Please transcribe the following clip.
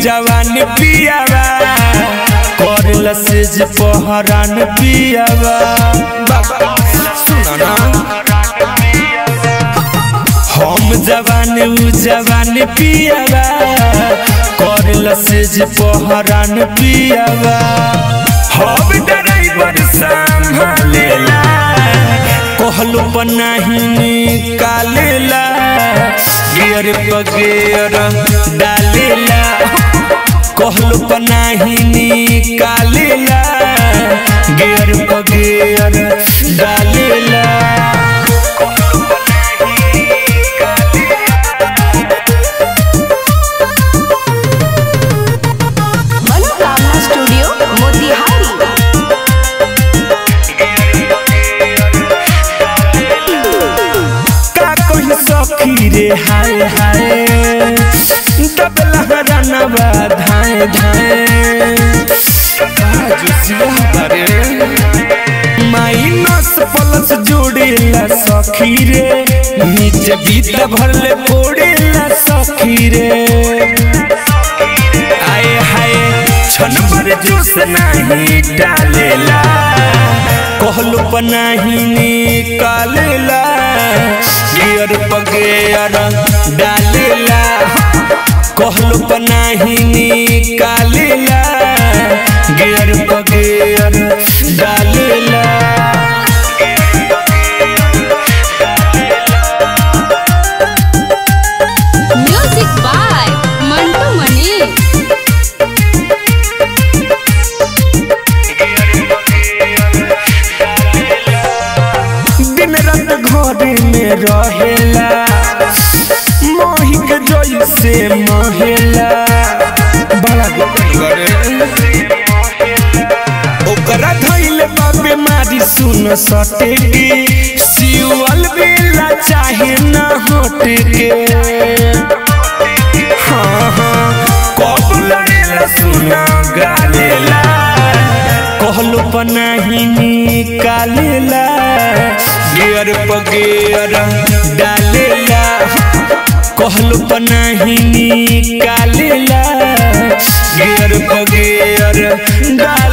जवान पियावा करला से जे पहरान पियावा सुना ना हम जवान उ जवान पियावा करला से जे पहरान पियावा हम ड्राइवर संभालेला कहलो पनाही निकालेला गियर पगेर डालेला कहलो पनाही निकालेला गियर पगेर डालेला मनोकामना स्टूडियो मोतिहारी का कही सखी रे हाय हाय दबला हरानवा धाए धाए आज सिया बारे माइनस प्लस जोड़ेला सखी रे नीचे बीत भरले फोड़ेला सखी रे आए हाय छन पर जूस नहीं डालेला कहलो पनाही निकालेला गियर पगेर डालेला कहलो पनाही निकालेला गियर पगेर डालेला म्यूजिक बाय मंटू मनी दिन रात घरे में रहेला मोही के जोई से महेला बड़ा करे ओकरा धइले बा बीमारी सुन सटे की सिवल बेला चाहे ना हटे के हाँ हाँ कब लड़ेला सुना गालेला कहलो पनाही निकालेला गियर पगेर डालेला कहलो पनाही निकालेला गियर पगेर डाल